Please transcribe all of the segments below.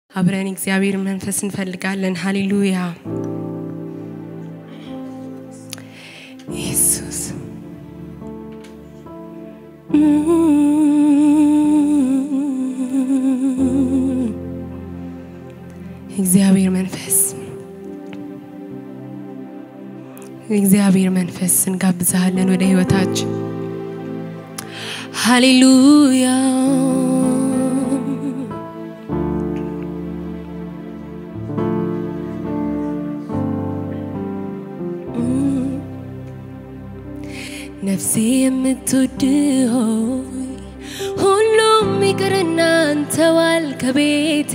አብረን እግዚአብሔር መንፈስ እንፈልጋለን። ሃሌሉያ ኢየሱስ እግዚአብሔር መንፈስ እግዚአብሔር መንፈስ እንጋብዛለን ወደ ህይወታችን። ሃሌሉያ ነፍሴ የምትወድ ሆይ ሁሉም ይቅርና አንተዋል ከቤቴ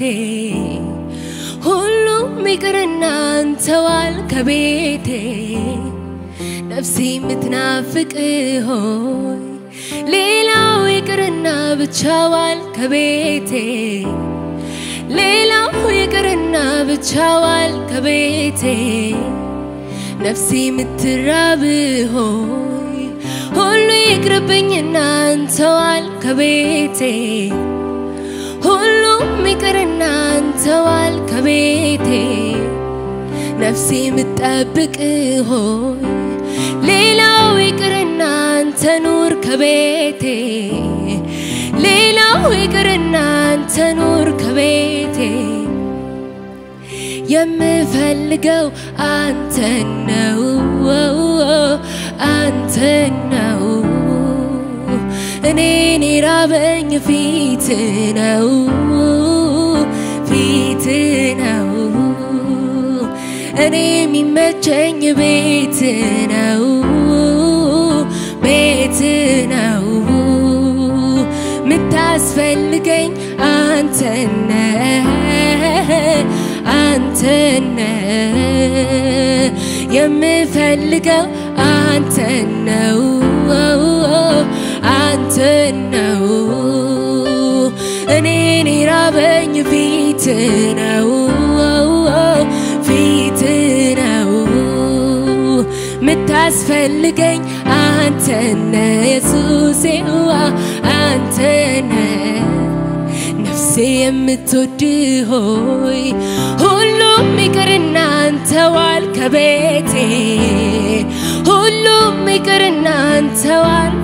ሁሉም ይቅርና አንተዋል ከቤቴ ነፍሴ የምትናፍቅ ሆይ ሌላው ይቅርና ብቻዋል ከቤቴ ሌላው ይቅርና ብቻዋል ከቤቴ ነፍሴ የምትራብ ሆይ ሁሉ ይቅርብኝና አንተዋል ከቤቴ ሁሉም ይቅርና አንተዋል ከቤቴ ነፍሴ የምጠብቅ ሆይ ሌላው ይቅርና አንተ ኑር ከቤቴ ሌላው ይቅርና አንተ ኑር ከቤቴ የምፈልገው አንተ ነው አንተ ነው እኔን የራበኝ ፊት ነው ፊት ነው እኔ የሚመቸኝ ቤት ነው ቤት ነው ምታስፈልገኝ አንተነ አንተነ የምፈልገው አንተ ነው አንተ ነው እኔን የራበኝ ፊት ነው ፊት ነው ምታስፈልገኝ አንተነ ኢየሱሴዋ አንተነ ነፍሴ የምትወድ ሆይ ሁሉም ይቅርና አንተዋል ከቤቴ ሁሉም ይቅርና አንተዋል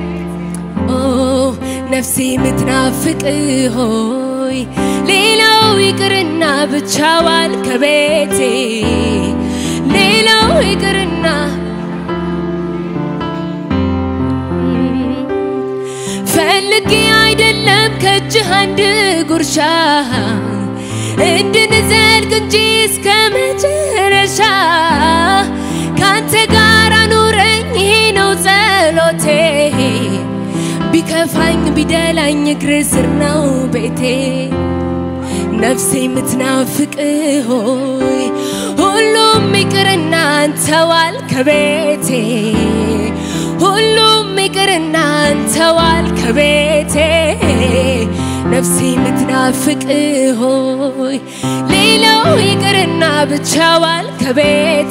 ነፍሴ የምትናፍቅ ሆይ ሌላው ይቅርና ብቻዋል ከቤቴ ሌላው ይቅርና ፈልጌ አይደለም ከእጅህ አንድ ጉርሻ እንድንዘልቅ እንጂ እስከ መጨረሻ ካንተ ጋር አኑረኝ ይሄ ነው ጸሎቴ ቢከፋኝ ቢደላኝ እግር ስር ነው ቤቴ ነፍሴ የምትናፍቅ ሆይ ሁሉም ይቅርና አንተዋል ከቤቴ ሁሉም ይቅርና አንተዋል ከቤቴ ነፍሴ የምትናፍቅ ሆይ ሌላው ይቅርና ብቻዋል ከቤቴ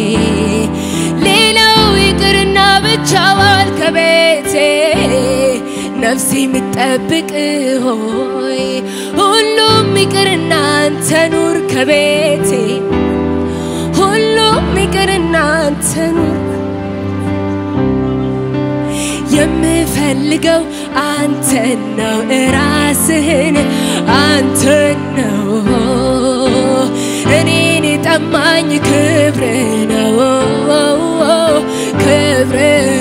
ሌላው ይቅርና ብቻዋል ከቤቴ ነፍሴ የምትጠብቅ ሆይ ሁሉም ይቅርና አንተ ኑር ከቤቴ ሁሉም ይቅርና አንተ ኑር የምፈልገው አንተ ነው እራስህን አንተ ነው እኔን የጠማኝ ክብር ነው ክብር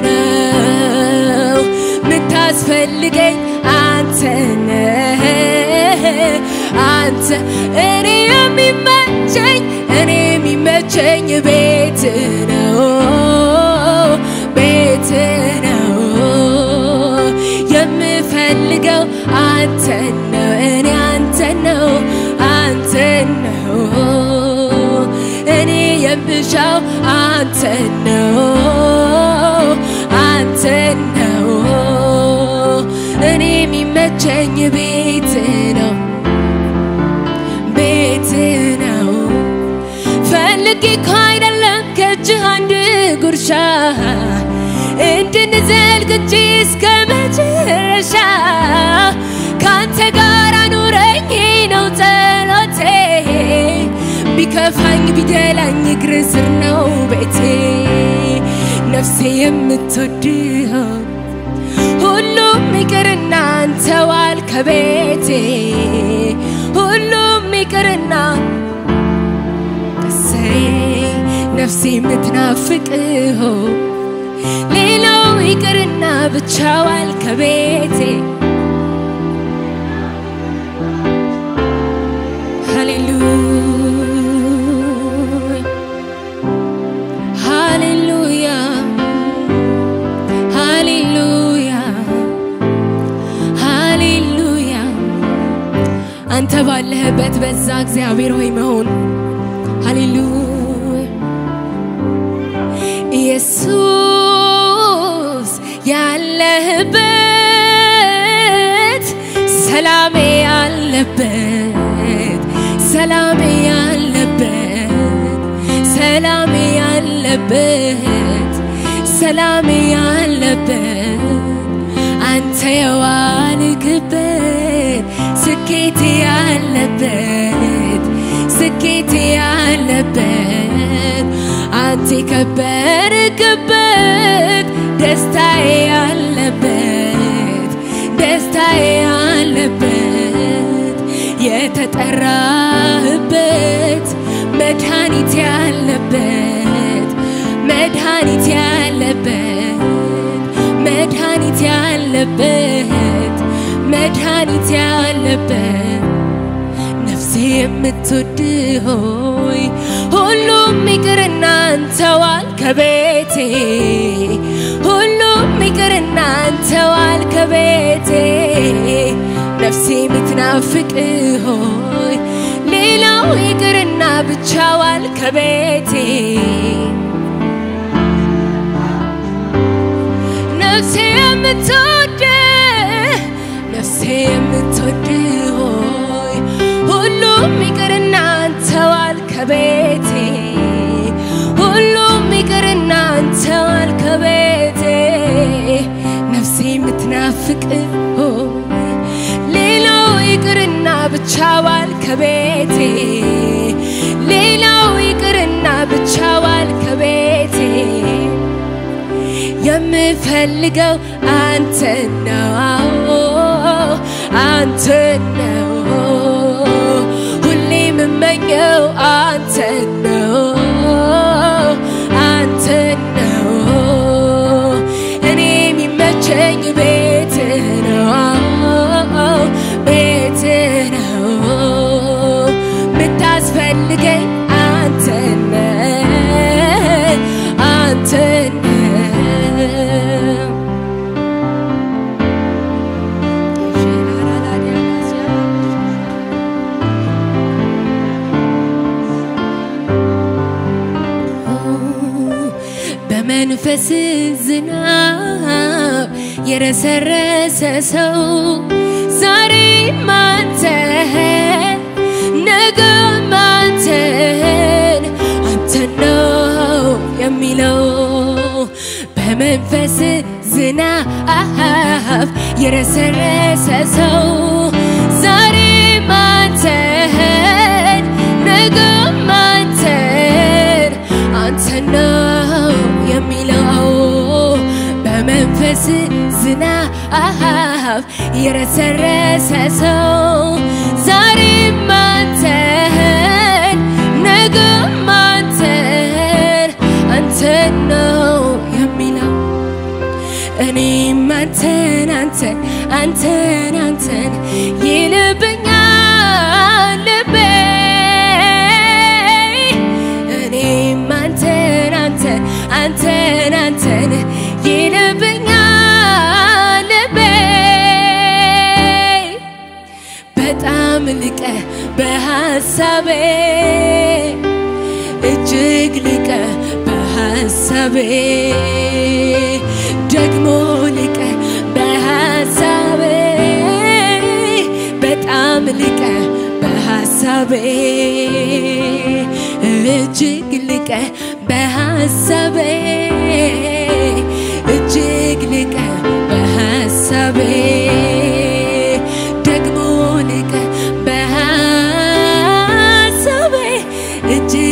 ነው ምታስፈልገኝ አንተ ነህ አንተ እኔ የሚመቸኝ እኔ የሚመቸኝ ቤት ነው ቤት ነው የምፈልገው አንተ ነው እኔ አንተ ነው አንተ ነው እኔ የምሻው አንተ ነው አንተ ነው እኔ የሚመቸኝ ቤት ነው ቤት ነው ፈልጌ እኮ አይደለም ከእጅህ አንድ ጉርሻ እንድንዘልቅ እንጂ እስከ መጨረሻ ካንተ ጋር አኑረኝ ነው ጸሎቴ ቢገፋኝ ቢደላኝ እግር ስር ነው ቤቴ ነፍሴ የምትወድኸው ሁሉም ይቅርና አንተዋል ከቤቴ ሁሉም ይቅርና እሰይ ነፍሴ የምትናፍቅኸው ሌላው ይቅርና ብቻዋል ከቤቴ ሃሌሉያ ሃሌሉያ ሃሌሉያ አንተ ባለህበት በዛ እግዚአብሔር ሆይ መሆን ሃሌሉያ ኢየሱስ ያለህበት ሰላሜ ያለበት ሰላሜ ያለበት ሰላሜ ያለበት ሰላሜ ያለበት አንተ የዋልክበት ስኬት ያለበት ስኬት ያለበት አንተ የከበርክበት ደስታዬ ያለበት ደስታዬ ያለበት የተጠራህበት መድኃኒት ያለበት መድኃኒት ያለበት መድኃኒት ያለበት መድኃኒት ያለበት ነፍሴ የምትወድ ሆይ ሁሉም ይቅርና አንተዋል ከቤቴ ሁሉም ይቅርና አንተዋል ከቤቴ ነፍሴ የምትናፍቅ ሆይ ሌላው ይቅርና ብቻዋል ከቤቴ ነፍሴ የምትወድ ነፍሴ የምትወድ ሆይ ሁሉም ይቅርና አንተዋል ከቤቴ ሁሉም ይቅርና አንተዋል ከቤቴ ነፍሴ የምትናፍቅ ሆይ ሌላው ይቅርና ብቻዋል ከቤቴ ሌላው ይቅርና ብቻዋል ከቤቴ የምፈልገው አንተ ነው አንተ ነው ሁሌ የምመኘው አንተ ነው አንተ ነው እኔ የሚመቸኝ ቤት ነው ቤት ነው ምታስፈልገኝ አንተ ነህ አንተ ነህ በመንፈስ ዝናብ የረሰረሰ ሰው ዛሬ ማንተን ነገ ማንተን አንተ ነው የሚለው በመንፈስ ዝናብ የረሰረሰ ሰው ዛሬ ማንተን ነገ ማንተን አንተ ነው የሚለው በመንፈስ ዝናብ የረሰረሰ ሰው ዛሬ ማንተን ነገ ማንተን አንተ ነው የሚለው እኔም አንተን አንተን አንተን አንተን ይልብኛል ልቤ እኔም አንተን አንተን አንተን አንተን ይልብኛል ልቤ በጣም ልቀ በሐሳቤ እጅግ ልቀ በሐሳቤ ደግሞ ልቀ በሐሳቤ በጣም ልቀ በሐሳቤ እጅግ ልቀ በሐሳቤ እጅግ ልቀ በሐሳቤ ደግሞ ልቀ በሐሳቤ እጅግ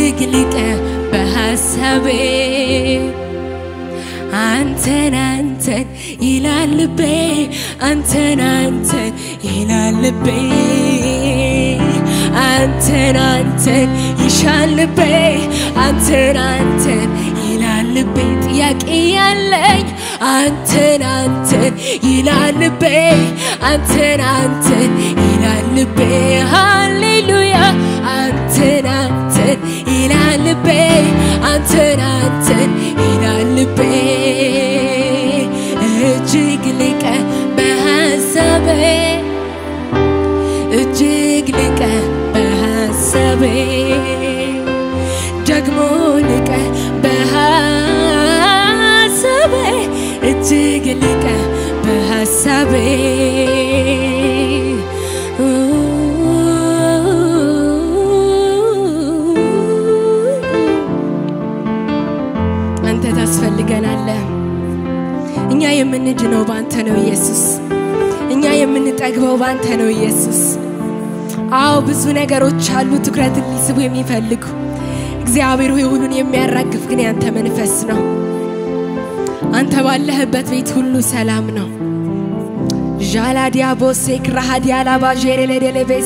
በሐሳቤ አንተን አንተን ይላል ልቤ አንተን አንተን ይላል ልቤ አንተን አንተን ይሻል ልቤ አንተን አንተን ይላል ልቤ ጥያቄ ያለኝ አንተን አንተን ይላል ልቤ አንተን አንተን ይላል ልቤ ሃሌሉያ አንተን አንተን ይላል ልቤ አንተን አንተን ይላል ልቤ እጅግ ልቀ በሐሳቤ እጅግ ልቀ በሐሳቤ ደግሞ ልቀ በሐሳቤ እጅግ ልቀ በሐሳቤ አንተ ታስፈልገናለህ። እኛ የምንድነው ባንተ ነው ኢየሱስ። እኛ የምንጠግበው ባንተ ነው ኢየሱስ። አዎ ብዙ ነገሮች አሉ ትኩረትን ሊስቡ የሚፈልጉ እግዚአብሔር ሆይ ሁሉን የሚያራግፍ ግን ያንተ መንፈስ ነው። አንተ ባለህበት ቤት ሁሉ ሰላም ነው። ዣላዲያ ቦሴ ክራሃዲያ ላባዤሬሌዴሌቤስ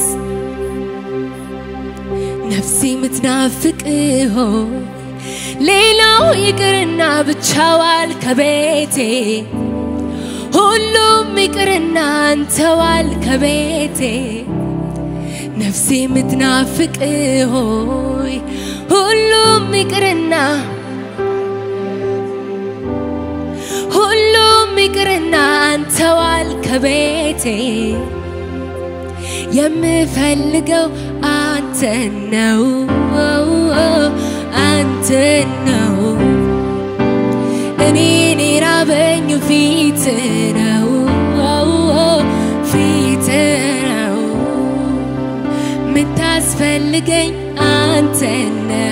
ነፍሴ ምትናፍቅ ሆይ ሌላው ይቅርና ብቻዋል ከቤቴ ሁሉም ይቅርና አንተዋል ከቤቴ ነፍሴ ምትናፍቅ ሆይ ሁሉም ይቅርና ሁሉም ይቅርና አንተዋል ከቤቴ የምፈልገው አንተ ነው አንተ ነው እኔን የራበኝ ፊት ነው ፊት ነው ምታስፈልገኝ አንተ ነህ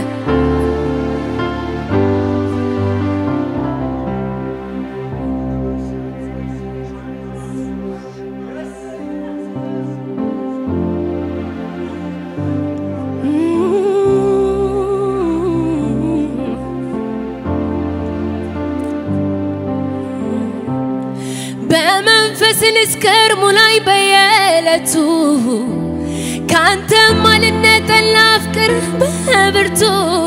በመንፈስ ልስከር ሙላይ በየዕለቱ ካንተም አልነጠል ላፍቅር በብርቱ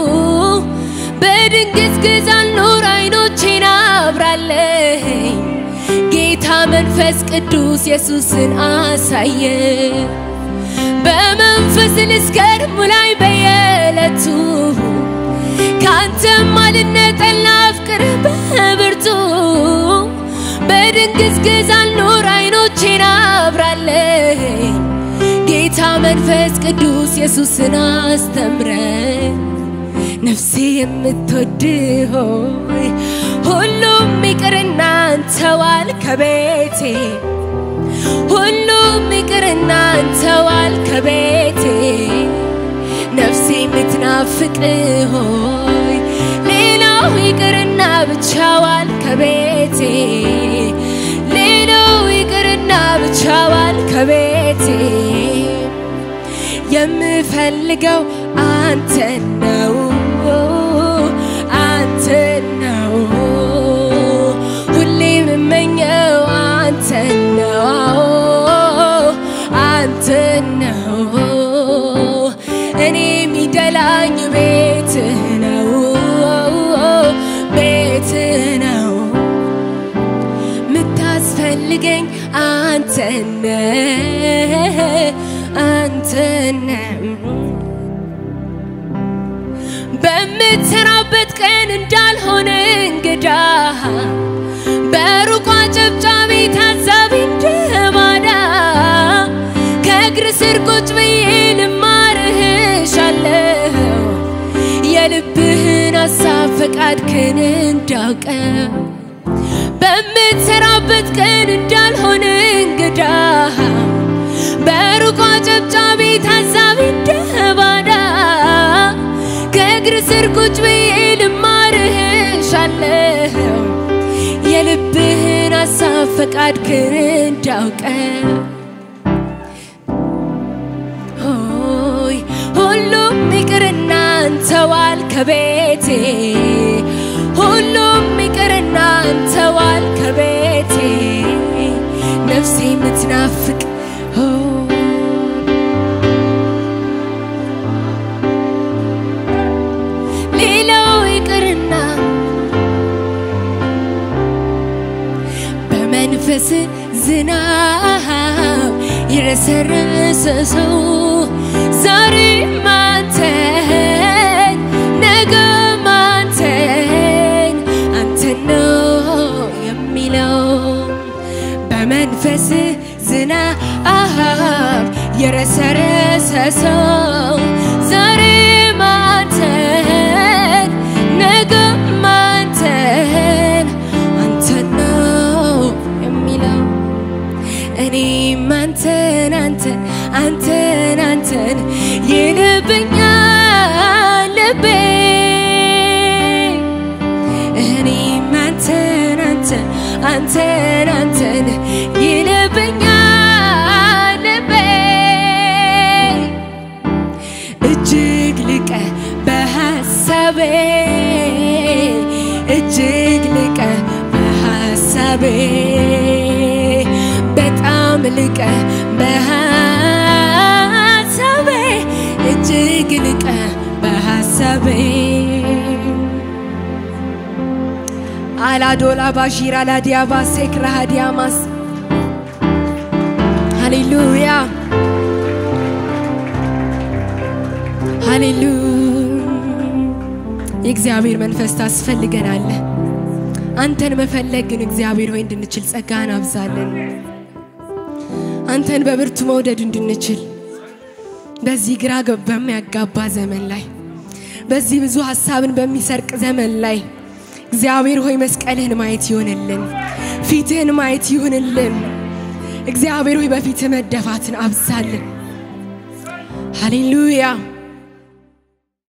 በድንግዝግዝ አልኖር አይኖቼን አብራለኝ ጌታ መንፈስ ቅዱስ ኢየሱስን አሳየ በመንፈስ ልስከር ሙላይ በየዕለቱ ካንተም አልነጠል ላፍቅር በብርቱ በድንግዝግዝ አልኖር አይኖቼን አብራለኝ ጌታ መንፈስ ቅዱስ ኢየሱስን አስተምረኝ ነፍሴ የምትወድ ሆይ ሁሉም ይቅርና አንተዋል ከቤቴ ሁሉም ይቅርና አንተዋል ከቤቴ ነፍሴ የምትናፍቅ ሆይ ሌላው ይቅርና ብቻዋል ከቤቴ ሌላው ይቅርና ብቻዋል ከቤቴ የምፈልገው አንተ ነው አንተ ነው ሁሌ የምመኘው አንተ ነው አንተ ነው እኔ የሚደላኝ ቤት ነው ቤት ነው ምታስፈልገኝ አንተ ነህ አንተ ነህ በምትሰራበት ቀን እንዳልሆነ እንግዳ በሩቋ ጨብጫቢ ታዛቢ እንደባዳ ከእግር ስር ቁጭ ብዬ ልማርህሻለሁ የልብህን ሀሳብ ፈቃድክን እንዳውቀው በምትሰራበት ቀን እንዳልሆነ እንግዳ በሩቋ ጨብጫቢ ታዛቢ እንደባዳ ከእግር ስር ቁጭ ብዬ ልማርህሻለሁ የልብህን ሀሳብ ፈቃድክን እንዳውቀው ሆይ ሁሉም ይቅርና አንተ አንተዋል ከቤቴ ሁሉም ይቅርና አንተዋል ከቤቴ ነፍሴ የምትናፍቅ ኦ ሌላው ይቅርና በመንፈስ ዝናብ የረሰረሰ ሰው ዛሬ ማንተን ነገ ማንተን አንተን ነው የሚለው በመንፈስ ዝናብ የረሰረሰ ሰው ዛሬ ማንተን ነገ ማንተን አንተን ነው የሚለው እኔም አንተን አንተን አንተን አንተን ይልብኛል ልቤ እኔም አንተን አንተን አንተን አንተን ይልብኛል ልቤ እጅግ ልቀ በሐሳቤ እጅግ ልቀ በሐሳቤ በጣም ልቀ በሐሳቤ እጅግ ልቀ በሐሳቤ አላዶላ ባሺራ ላዲያባ ሴክራ ዲያማስ ሃሌሉያ ሃሌሉያ የእግዚአብሔር መንፈስ ታስፈልገናለህ። አንተን መፈለግ ግን እግዚአብሔር ሆይ እንድንችል ጸጋን አብዛለን። አንተን በብርቱ መውደድ እንድንችል በዚህ ግራ ገብ- በሚያጋባ ዘመን ላይ በዚህ ብዙ ሀሳብን በሚሰርቅ ዘመን ላይ እግዚአብሔር ሆይ መስቀልህን ማየት ይሆንልን፣ ፊትህን ማየት ይሆንልን። እግዚአብሔር ሆይ በፊትህ መደፋትን አብዛልን። ሃሌሉያ